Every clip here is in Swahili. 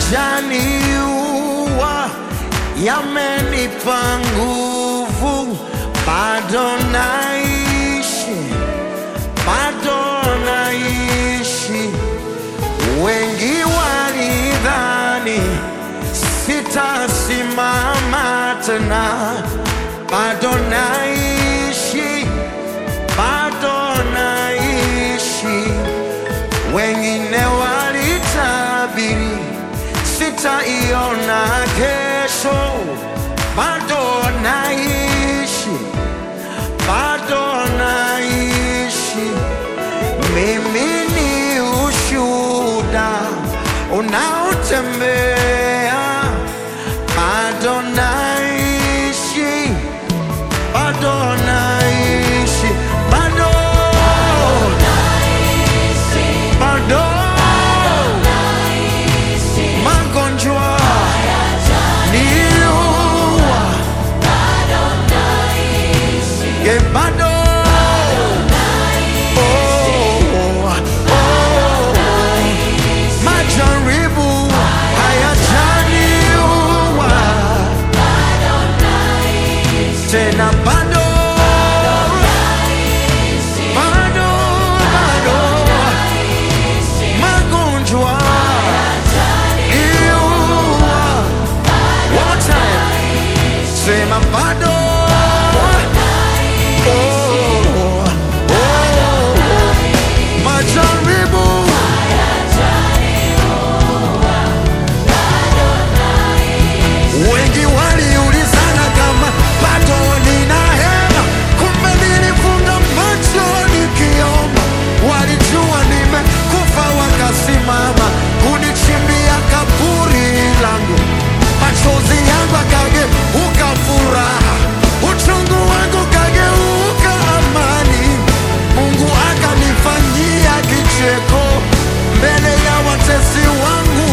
hayajaniua, yamenipa nguvu, bado naishi, bado naishi. Wengi walidhani sitasimama tena, bado naishi, bado naishi. Wengine walitabiri sitaiona kesho, bado naishi, bado naishi. Mimi ni ushuhuda unaotembea, bado naishi, bado naishi, bado bado magonjwa niua, ye bado Oh, oh, majaribu hayajaniua tena bado bado bado magonjwa niua one more time sema bado oh, oh, majaribu Wengi waliulizana kama bado nina hema, kumbe nilifunga macho nikiomba. Walijua nimekufa, wakasimama kunichimbia kaburi langu. Machozi yangu akageuka furaha, uchungu wangu kageuka amani. Mungu akanifanyia kicheko mbele ya watesi wangu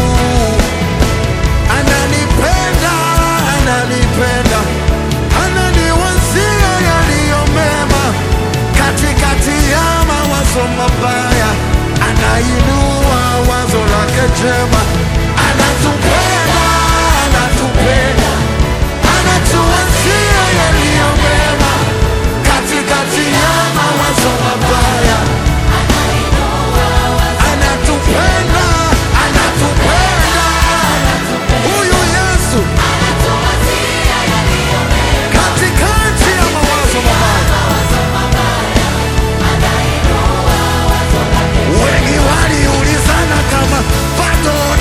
ananipenda, ananipenda, ananiwazia yaliyo mema katikati ya mawazo mabaya, anainua wazo lake jema, anatupenda, anatupenda, anatuwazia yaliyo mema katikati ya mawazo mabaya, anatupenda, anatupenda, huyu Yesu katikati ya mawazo mabaya. Wengi waliulizana kama bado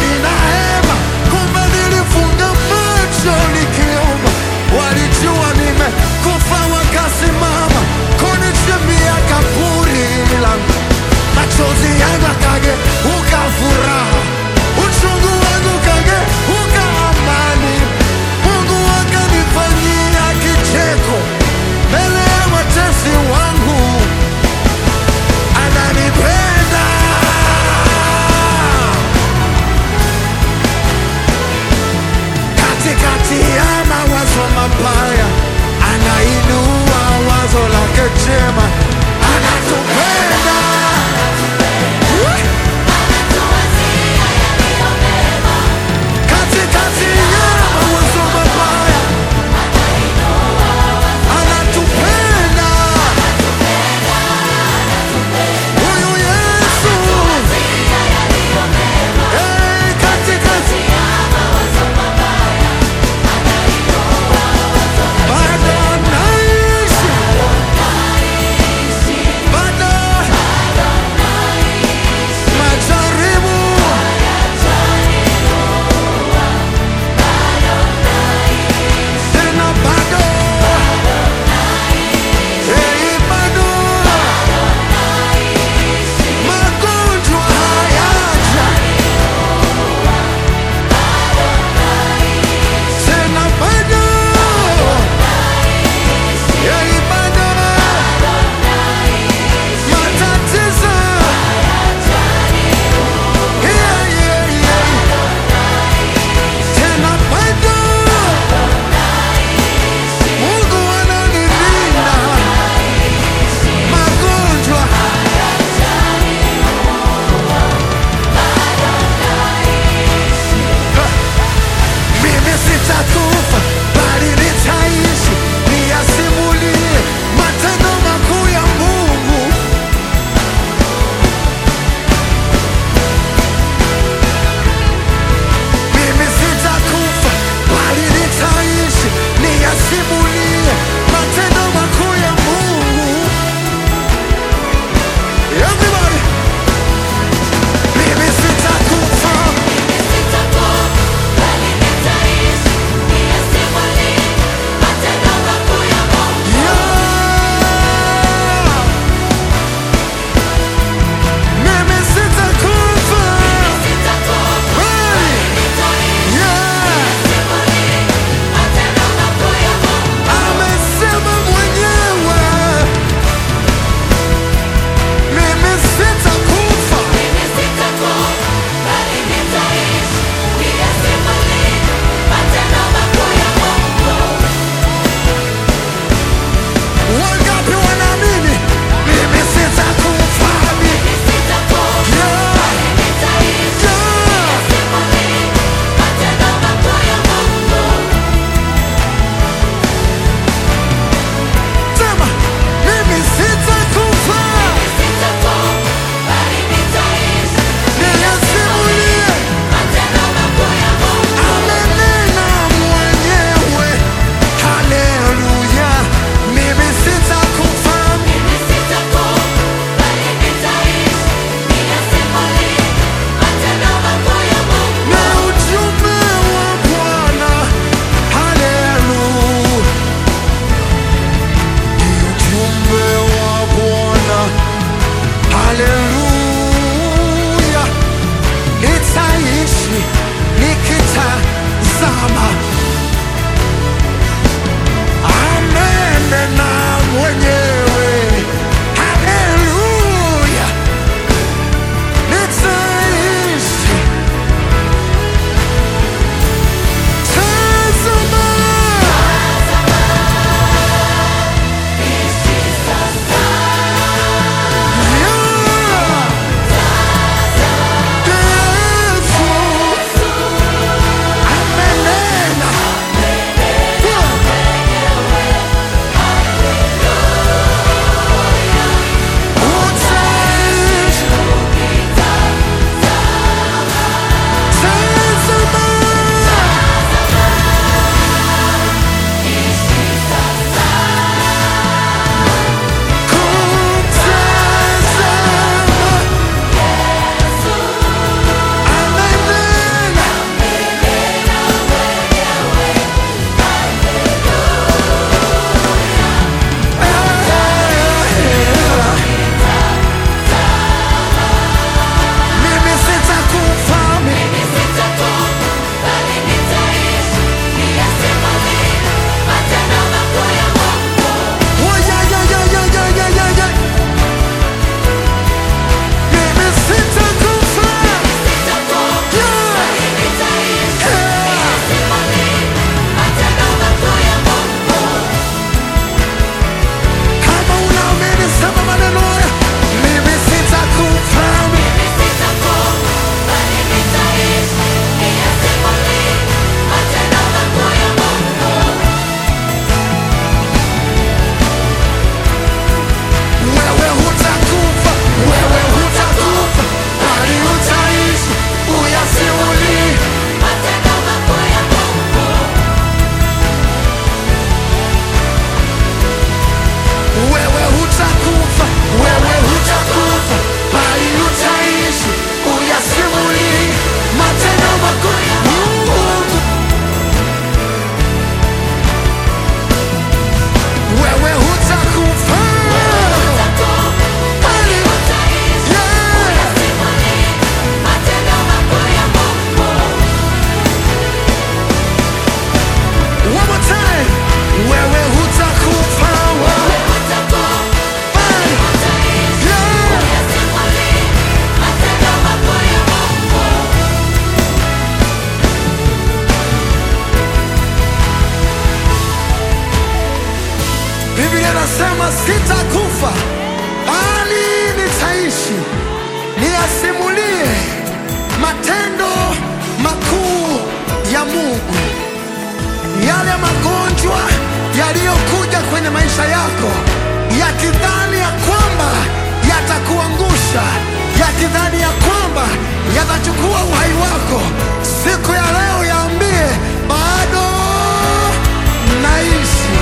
anasema sitakufa bali nitaishi niyasimulie matendo makuu ya Mungu, yale magonjwa yaliyokuja kwenye maisha yako yakidhani ya kwamba yatakuangusha, yakidhani ya kwamba yatachukua uhai wako, siku ya leo yaambie bado naishi.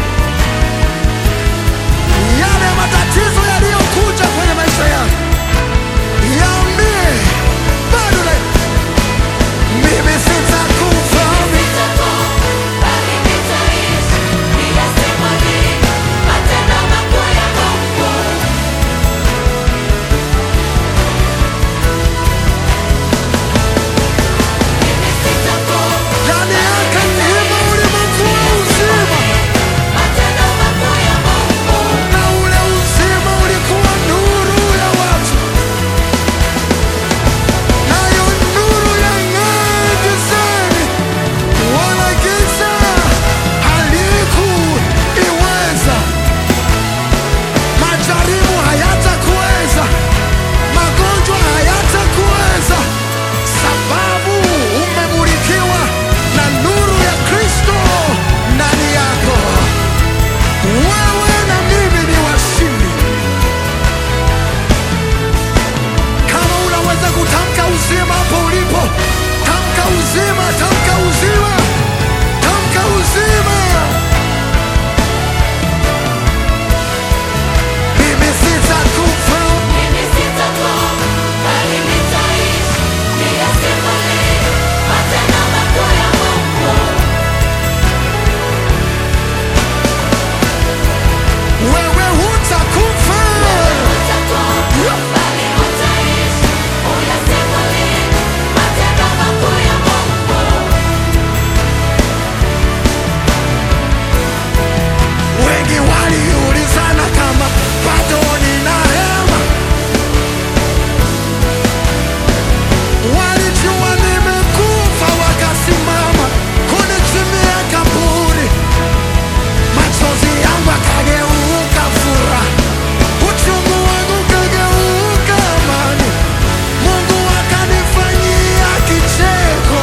Yale matatizo yaliyokuja kwenye maisha yako yaambie bado na mimi sitakufa, ndani yake mlima ulimwengu wa uzima, na ule uzima ulikuwa nuru ya watu, nayo nuru yang'aa gizani, wala giza halikuiweza. Majaribu hayatakuweza, magonjwa hayatakuweza, sababu umemulikiwa na nuru ya Kristo ndani yako. Wewe na mimi ni washindi. Kama unaweza kutamka uzima hapo ulipo, tamka uzima, tamka uzima, tamka uzima. Mimi sitakufa, wewe hutakufa. Wengi waliulizana kama bado nina hema, walijua nimekufa, wakasimama kunichimia kaburi, machozi yangu akageuka furaha, uchungu wangu ukageuka amani, Mungu akanifanyia kicheko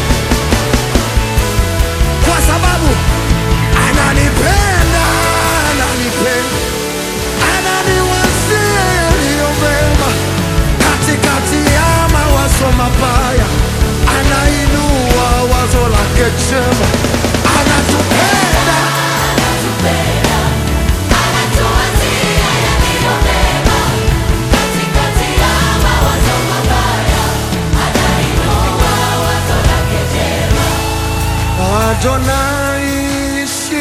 kwa sababu ananipenda, ananipenda, ananiwazia yaliyo mema. Katikati ya mawazo mabaya, anainua wazo lake jema. Anatupenda, bado naishi,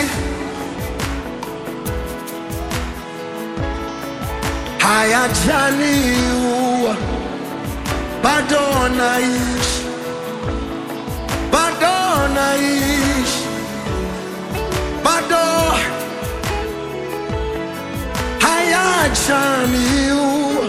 hayajaniua, bado naishi, bado naishi, bado hayajaniua.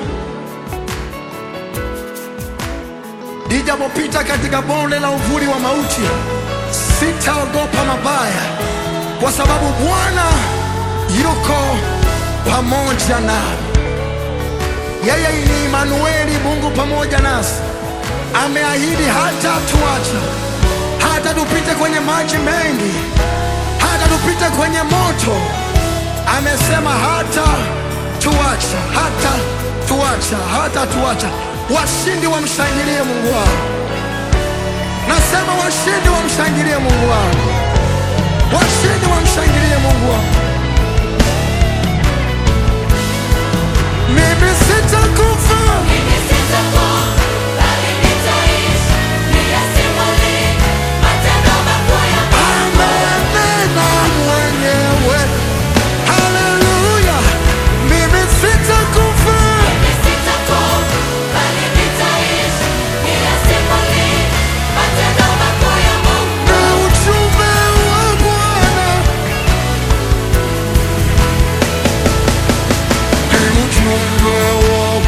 Nijapopita katika bonde la uvuli wa mauti, sitaogopa mabaya, kwa sababu Bwana yuko pamoja nami. Yeye ni Imanueli, Mungu pamoja nasi. Ameahidi hata tuacha, hata tupite kwenye maji mengi, hata tupite kwenye moto. Amesema hata tuacha, hata tuacha, hata tuacha. Washindi wamshangilie Mungu wao. Nasema washindi wamshangilie Mungu wao, washindi wamshangilie Mungu wao. Mimi sitakufa, amenena mwenyewe. Haleluya, mimi sitakufa, na ujumbe wa Bwana ni ujumbe wa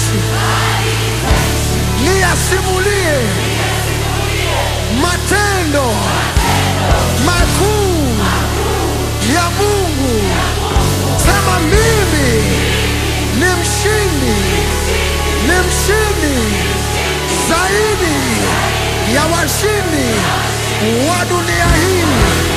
naishi niyasimulie matendo makuu ya Mungu. Sema mimi ni mshindi, ni mshindi zaidi ya washindi wa dunia hii.